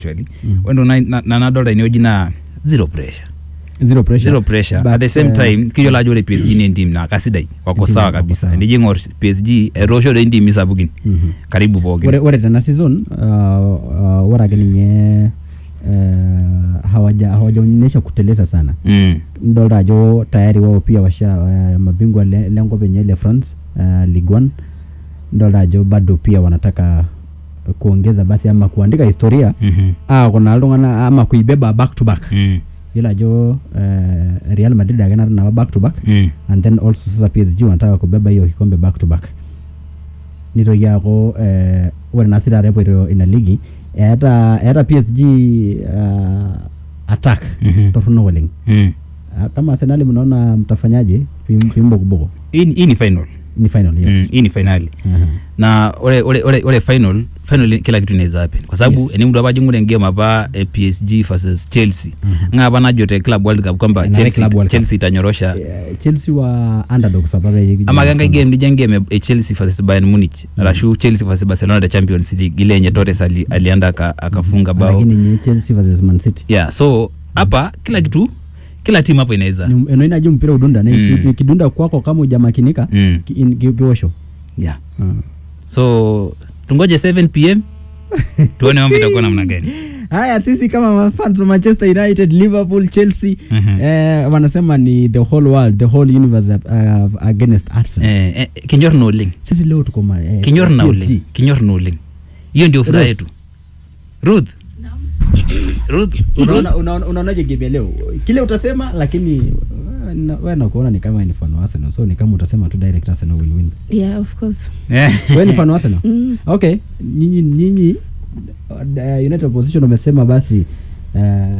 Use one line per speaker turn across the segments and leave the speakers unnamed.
actually ore ndo na- na nadolta inewueji naa zero pressure
zero pressure
zero pressure
But,
at the same
uh,
time kiyiolo ajo ore PSG ni entim naa kasidai wako
Entim
sawa
wako
kabisa
sawa.
enijo ing'or PSG etoosho doi intimi sapukin
Mhm.
karibu pookin
ore, ore tena season uh, uh, ore ake ninye uh, hawaja hawajaonyesha kuteleza sana
Mm.
ndolta ajo tayari wao pia washa uh, mabingwa le- lenkop enye le france uh, ligue 1 ndolta ajo bado pia wanataka kuongeza basi ama kuandika historia
Mhm.
ah, kuna iltung'anak ama kuibeba back to back
Mm.
yiolo ajo uh, real madrid ake nata napa back to back
Mm.
and then also sasa PSG wanataka kubeba hiyo kikombe back to back nitoki aaku eh, ore naa sii taata epoito ina ligi eeta eeta PSG uh, attack
Mhm.
torronok oleng
Mm.
Ah, kama Arsenal mnaona mtafanyaje pim- pimbokuboko
hii ni- hii ni final
ni final yes
Mm, hii ni finali
Aha.
na ore, ore, ore, ore final final kila kitu inaweza happen kwa sababu
Yes.
eni mtu apa jingure game apa eh, PSG versus Chelsea
Mhm.
nga apa najo te club world cup kwamba
Enare
Chelsea,
Club World Cup.
Chelsea itanyorosha
Eh, Chelsea wa underdogs apa peyie kijua
ama kangai
kwamba-
game nija game e Chelsea versus Bayern Munich
Mm.
arashu Chelsea versus Barcelona the Champions League ile yenye Torres ali, alienda aka- akafunga bao
lakini nye Chelsea versus Man City
yeah so hapa kila kitu kila timu hapo inaweza
Ni- enoinajo mpira udunda na
Mm.
iki- ikidunda kwako kama ujamakinika
mm.
ki- in- ki- kiosho
yeah
Ah.
so tungoje 7 pm tuone mambo itakuwa namna gani
haya sisi kama mafans wa manchester united liverpool chelsea
Mhm.
eh, wanasema ni the whole world the whole universe uh, against arsenal
eh, eh, kinyor na oleng
sisi leo tuko ma- eh,
kinyor na
PSG.
oleng kinyor na oleng hiyo ndio furaha
Ruth.
yetu ruth ruth ruth
Unaona- unaona- unaonaje game ya leo kile utasema lakini eh, na- wewe nakuona ni kama ni fan wa arsenal so ni kama utasema tu direct arsenal will win
Yeah, of course.
Eh.
wewe ni fan wa arsenal
Mm.
okay nyinyi nyinyi uh, united opposition wamesema basi uh,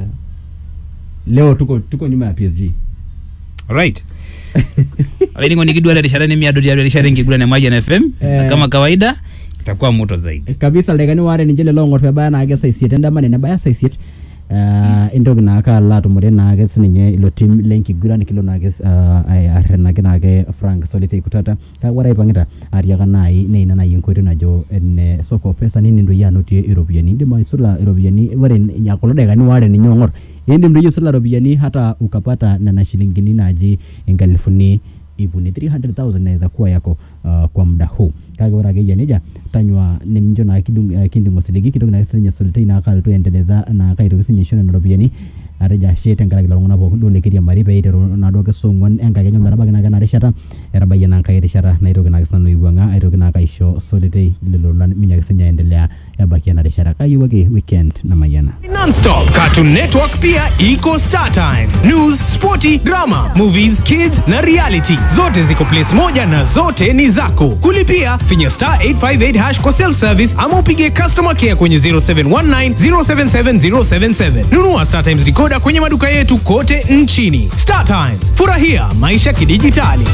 leo tuko tuko nyuma ya psg
right ainingo nikidwala rishara nemiado tiatua rishara enkiguran e Mayian fm
Eh.
kama kawaida itakuwa moto zaidi
kabisa lekani waare ninche lelo ong'or pebaya naake saa isiet endama nenebaya saa isiet uh, entoki naake alo atumore naake sininye ilo tim lenkiguran kilo naake uh, arrenaki naake frank solitei kutata kake ore aipang'ita atiaka nai neina nai enkoitoi najo ene soko pesa nini doi anotie iropiyiani indim aisula iropiyiani ore n- kulo dakikani waare ninye ong'or indim doi aisula iropiyiani hata ukapata nena shilingini naji inkalifuni ipuni 300000 inaweza kuwa yako uh, kwa muda huu kake ore akeyia nejia tanyua nemincho naa kidung- eh, kinding osiligi kitoki naake sininye solitei naa kalotu aendeleza naa kaitoki sinye isho nena ropiyiani atejo ashe tenkaraki lelo tung'anak pookin duo lekiriamari pee iteru naaduo ake saa ong'uan enkakenya metabaiki naake ena rishata etabayie naa nkae rishata naitoki naake sinanu aiwuang'a aitoki naake aisho solitei lelo lolan minyaaki sinye aendelea ebaiki ena rishata kayieu ake weekend namayiana
Nonstop Cartoon Network pia iko Star Times. News, sporty, drama, movies, kids na reality. Zote ziko place moja na zote ni zako. Kulipia finya star 858 hash kwa self service ama upige customer care kwenye 0719 077 077. Nunua Star Times decoder kwenye maduka yetu kote nchini. Star Times. Furahia maisha kidijitali.